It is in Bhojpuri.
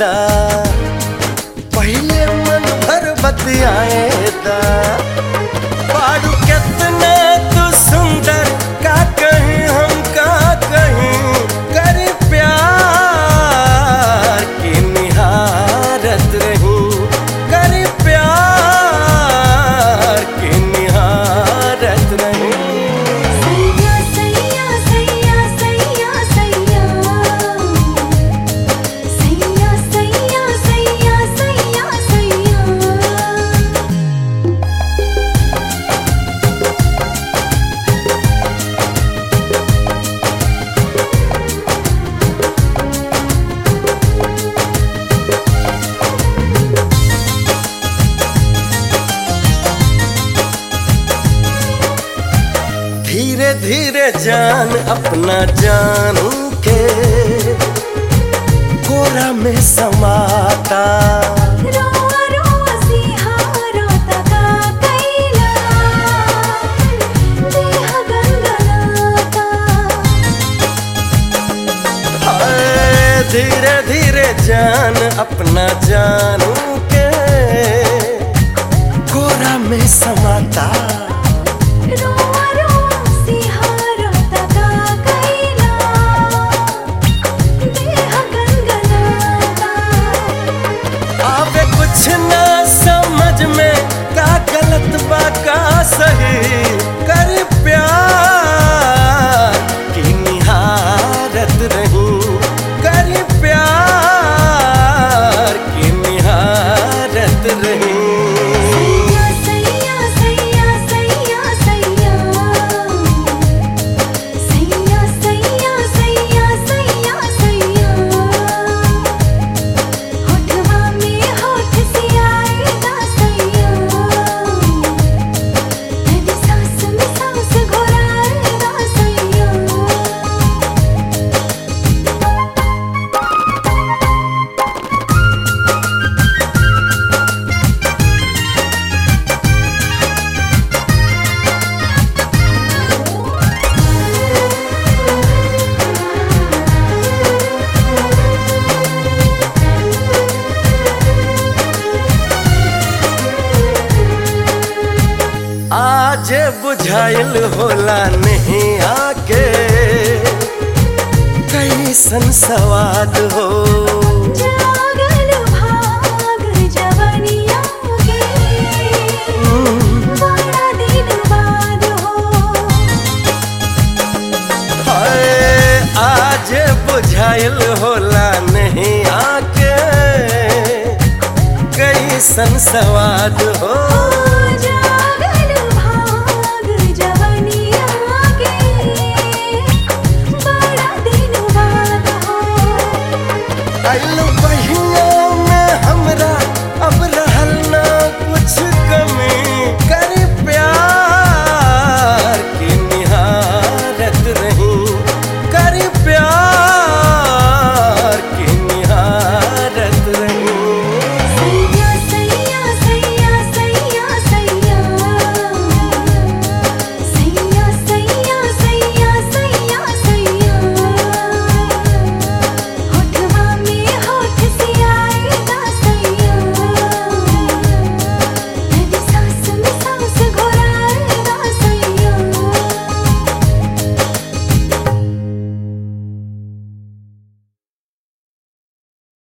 दा पहले मन भर बतियाए दा पाड़ू कितना तू सुंदर का कहीं हम का कहीं कर प्यार की निहारत रही कर प्यार की निहारत रही सैया सैया सैया सैया सैया सैया सैया सैया सैया सैया धीरे धीरे जान अपना जानू के कोरा में समाता रोआ रोआ सिहारो तका कैला देह गनगनाता हाय, धीरे धीरे जान अपना जानू के कोरा में समाता रोआ रोआ सिहारो तका कैला देह गनगनाता आवे कुछ ना समझ में का गलत बा का सही कर प्यार की निहारत रही कर प्यार की निहारत रही सैया सैया सैया सैया सैया सैया सैया सैया सैया होठवा में होठ से आएगा सैया तेरी सांस में सांस घोराएगा सैया आज बुझाइल होला नहीं आके कैसन सवाद हो जागल भाग जवनिया के बड़ा दिन बाद हो हाय, आज बुझाइल होला नहीं आके कैसन सवाद हो